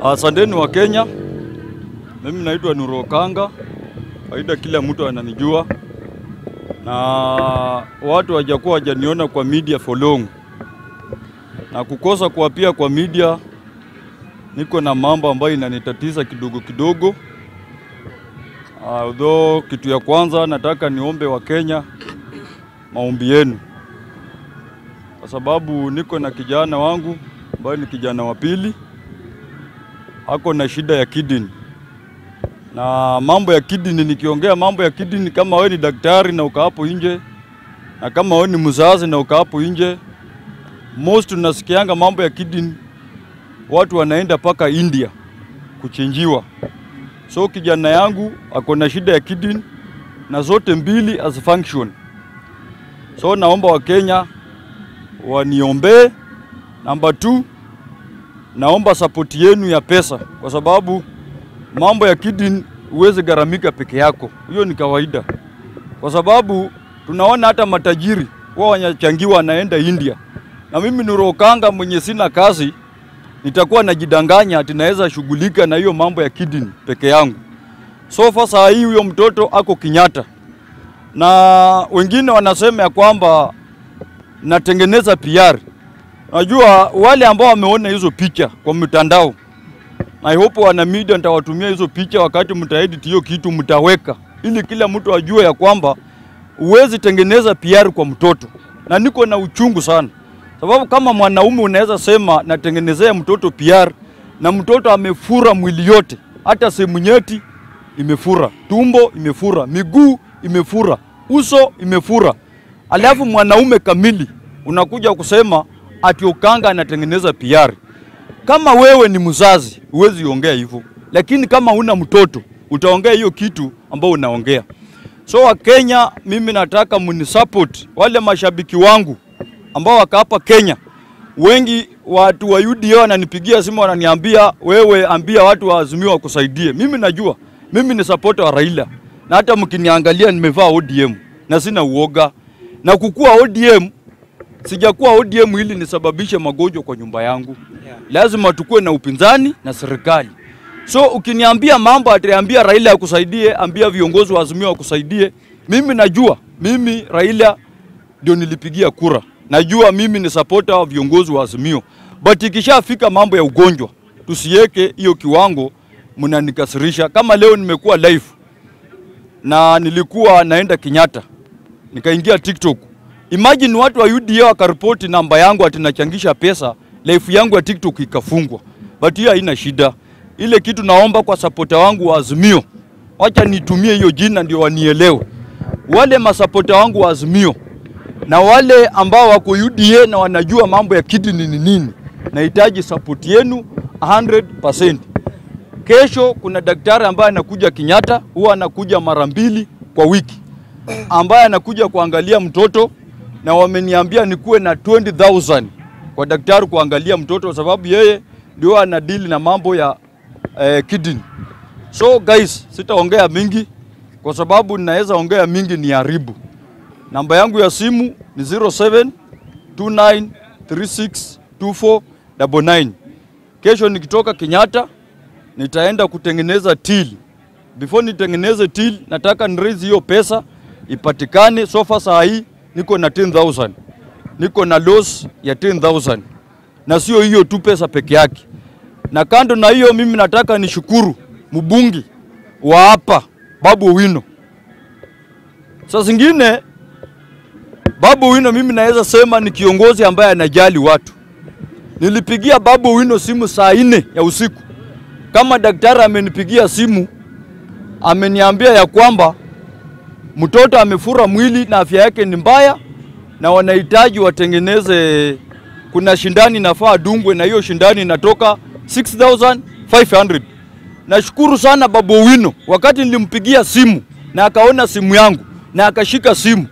Asanteni wa Kenya. Mimi naitwa Nuru Okanga. Kawaida kila mtu ananijua na watu hawajakuwa hajaniona kwa media for long, na kukosa kuapia kwa media, niko na mambo ambayo inanitatiza kidogo kidogo. Although kitu ya kwanza nataka niombe wa Kenya maombi yenu, kwa sababu niko na kijana wangu ambaye ni kijana wa pili ako na shida ya kidney na mambo ya kidney. Nikiongea mambo ya kidney, kama wewe ni daktari na uka hapo nje na kama wewe ni mzazi na uka hapo nje, most tunasikianga mambo ya kidney, watu wanaenda mpaka India kuchinjiwa. So kijana yangu ako na shida ya kidney na zote mbili as function. So naomba Wakenya waniombee. Namba two, naomba sapoti yenu ya pesa, kwa sababu mambo ya kidney huwezi gharamika peke yako, hiyo ni kawaida, kwa sababu tunaona hata matajiri wao wanachangiwa, anaenda India. Na mimi Nuru Okanga mwenye sina kazi, nitakuwa najidanganya ati naweza shughulika na hiyo mambo ya kidney peke yangu. So far saa hii huyo mtoto ako Kenyatta, na wengine wanasema ya kwamba natengeneza PR. Najua wale ambao wameona hizo picha kwa mitandao, I hope wana media nitawatumia hizo picha wakati mtaedit hiyo kitu mtaweka, ili kila mtu ajue ya kwamba huwezi tengeneza PR kwa mtoto, na niko na uchungu sana, sababu kama mwanaume unaweza sema natengenezea mtoto PR na mtoto amefura mwili yote, hata sehemu nyeti imefura, tumbo imefura, miguu imefura, uso imefura, alafu mwanaume kamili unakuja kusema ati Okanga anatengeneza PR. Kama wewe ni mzazi huwezi ongea hivyo, lakini kama una mtoto utaongea hiyo kitu ambao unaongea. So Wakenya, mimi nataka munisupport wale mashabiki wangu ambao waka hapa Kenya. Wengi watu wa UDA wananipigia simu wananiambia, wewe ambia watu wa Azimio wakusaidie. Mimi najua mimi ni supporter wa Raila, na hata mkiniangalia nimevaa ODM na sina uoga na kukua ODM sijakuwa ODM ili nisababishe magonjwa kwa nyumba yangu. Lazima tukue na upinzani na serikali. So ukiniambia mambo ataambia Raila akusaidie, ambia viongozi wa Azimio wakusaidie. Mimi najua mimi Raila ndio nilipigia kura, najua mimi ni supporter wa viongozi wa Azimio, but ikishafika mambo ya ugonjwa tusiweke hiyo kiwango, mnanikasirisha. Kama leo nimekuwa live na nilikuwa naenda Kenyatta, nikaingia TikTok Imagine watu wa UDA wakaripoti namba yangu ati nachangisha pesa, life yangu ya TikTok ikafungwa. But hiyo haina shida. Ile kitu naomba kwa sapota wangu wa Azimio, wacha nitumie hiyo jina ndio wanielewe. Wale masapota wangu wa Azimio na wale ambao wako UDA na wanajua mambo ya kidney ni nini, nahitaji support yenu 100%. Kesho kuna daktari ambaye anakuja Kenyatta, huwa anakuja mara mbili kwa wiki, ambaye anakuja kuangalia mtoto na wameniambia nikuwe na 20,000 kwa daktari kuangalia mtoto kwa sababu yeye ndio anadili na mambo ya eh, kidney. So guys, sitaongea mingi kwa sababu ninaweza ongea mingi ni haribu. Namba yangu ya simu ni 0729362499. Kesho nikitoka Kenyatta nitaenda kutengeneza till. Before nitengeneze till, nataka ni raise hiyo pesa ipatikane. Sofa saa hii niko na 10000 niko na loss ya 10000 na sio hiyo tu pesa peke yake. Na kando na hiyo, mimi nataka nishukuru mbungi wa hapa Babu Owino. Saa zingine Babu Owino mimi naweza sema ni kiongozi ambaye anajali watu. Nilipigia Babu Owino simu saa nne ya usiku, kama daktari amenipigia simu ameniambia ya kwamba mtoto amefura mwili na afya yake ni mbaya, na wanahitaji watengeneze, kuna shindani nafaa dungwe, na hiyo shindani inatoka 6500. Nashukuru sana Babu Owino, wakati nilimpigia simu na akaona simu yangu na akashika simu